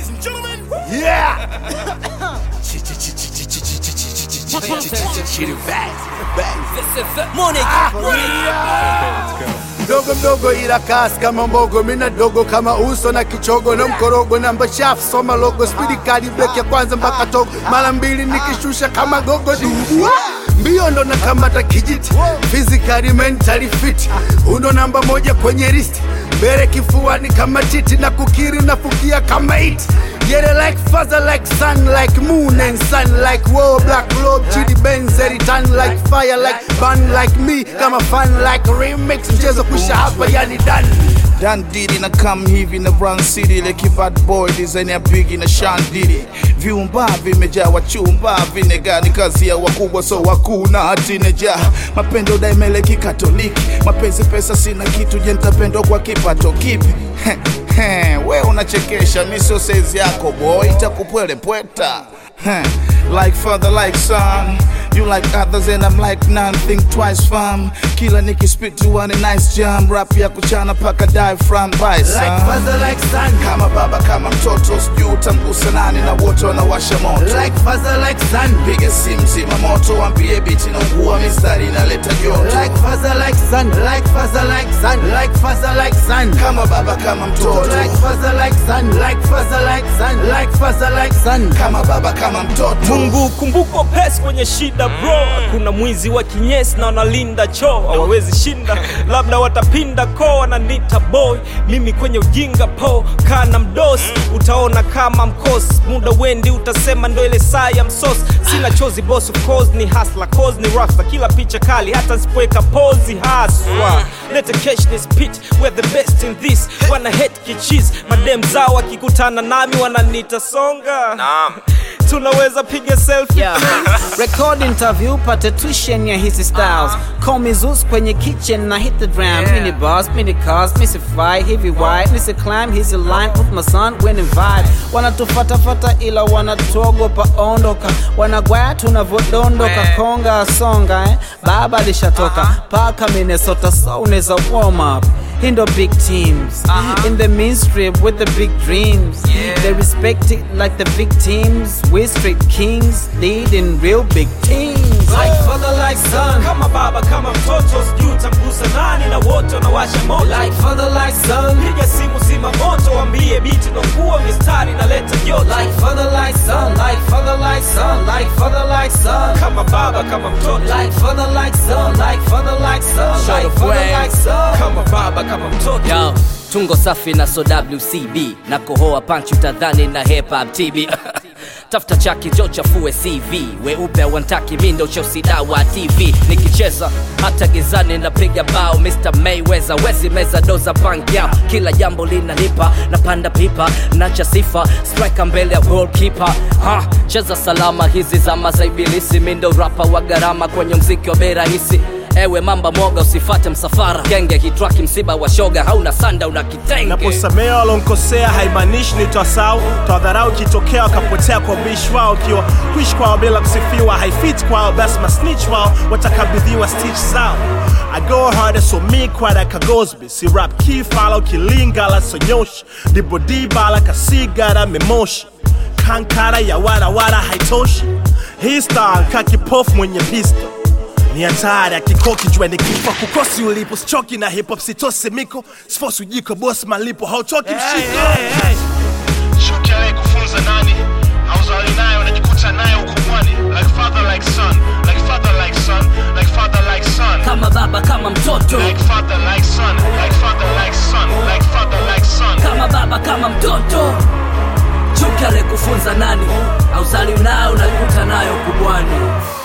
ladies and gentlemen. Yeah! Chitty bang, mdogo mdogo ila kasi kama mbogo, mina dogo kama uso na kichogo na mkorogo, namba shafu soma logo, spidi kali break ya kwanza mpaka togo, mara mbili nikishusha kama gogo dubu mbio ndo nakamata kijiti, physically mentally fit, uno namba moja kwenye listi, mbele kifuani kama titi na kukiri nafukia kama iti Get it like father, like sun, like moon and sun, like war, black robe, chidi benz, eritan, like fire, like bun, like me, kama fun, like remix, mchezo kusha hapa, yani done. Dan Diddy na come hivi na Run City Leki bad boy design ya Biggie na Sean Diddy Viumba vimejaa wachumba vinegani kazi ya wakubwa so wakuu na hatineja Mapendo daimele kikatoliki Mapenzi pesa sina kitu je nitapendwa kwa kipato kipi He, we unachekesha mi sio saizi yako boy itakupwelepweta Heh, Like father like son You like others and I'm like none Think twice fam Kila nikispit to one a nice jam Rap ya kuchana paka diaphragm by son Like father, like son, kama baba kama mtoto sijui utamgusa nani na wote wanawasha moto like father, like son, piga simu zima moto wambie biti na ugua mistari inaleta joto like father, like son, like father, like son, like father, like son. kama baba kama mtoto Like father, like son, like father, like son, like father, like son. kama baba kama mtoto Mungu kumbuko pes kwenye shida bro, kuna mwizi wa kinyesi na wanalinda choo, hawawezi shinda, labda watapinda ko wananita boy, mimi kwenye ujinga po kana mdosi, utaona kama mkosi, muda wendi utasema ndo ile saa ya msosi, sina chozi boss of course ni hasla cause ni rasta, kila picha kali hata nsipoweka pozi haswa, let a catch this pit we're the best in this, wana hate kichis, madem zao wakikutana nami wananita songa tunaweza piga selfie Yeah. Record interview pate tuition ya hizi styles Call me Zeus kwenye kitchen na hit the drum Mini bars, mini cars, missy fly, heavy wide Missy climb, he's a line with my son, winning vibe Wanatufatafata ila wanatuogopa ondoka Wanagwaya tunavodondoka konga songa eh? Baba lishatoka paka Minnesota so unaweza warm up Hii ndo big teams In the mainstream with the big dreams They respect it like the big teams We straight kings leading real big teams like father like son kama baba kama mtoto sijui utamgusa nani na wote wanawasha moto like father like son piga simu zima moto wambie biti nakuwa mistari naleta joto like father like son like father like son like father like son kama baba kama mtoto like father like son like father like son like father like son kama baba kama mtoto Yo, tungo safi na so WCB na kohoa punch utadhani na hip hop TB tafuta chaki jo chafue CV weupe wantaki mi ndo chosida wa TV nikicheza hata gizani napiga bao Mr. Mayweather wezi meza doza bank yao kila jambo linalipa napanda pipa nacha sifa striker mbele ya goalkeeper ha cheza salama hizi zama za ibilisi mi ndo rapa wa gharama kwenye mziki wa bei rahisi ewe mamba mwoga usifate msafara genge kitraki msiba wa shoga hauna sanda una kitenge naposamea walonkosea haimaanishi nitwasau twadharau ikitokea wakapotea kwa ubishi wao ukiwa kuishi kwao bila kusifiwa haifit kwao basi masnich wao watakabidhiwa stitch zao I go harder so me quite like a Gosby Si rap kifala ukilingala sonyoshi Dibodibala kasigara memoshi Kankara ya warawara haitoshi Hii style kakipofu mwenye pisto ni hatari akikoki jua ni kifo kukosi ulipo sichoki na hip hop sitose miko sifosi ujiko boss malipo hauchoki mshiko Shuki anayekufunza nani auzali naye unajikuta naye ukumwani like father like son like father like son like father like son kama baba kama mtoto like father like son like father like son like father like son kama baba kama mtoto chuki alikufunza nani auzali nayo unakuta nayo kubwani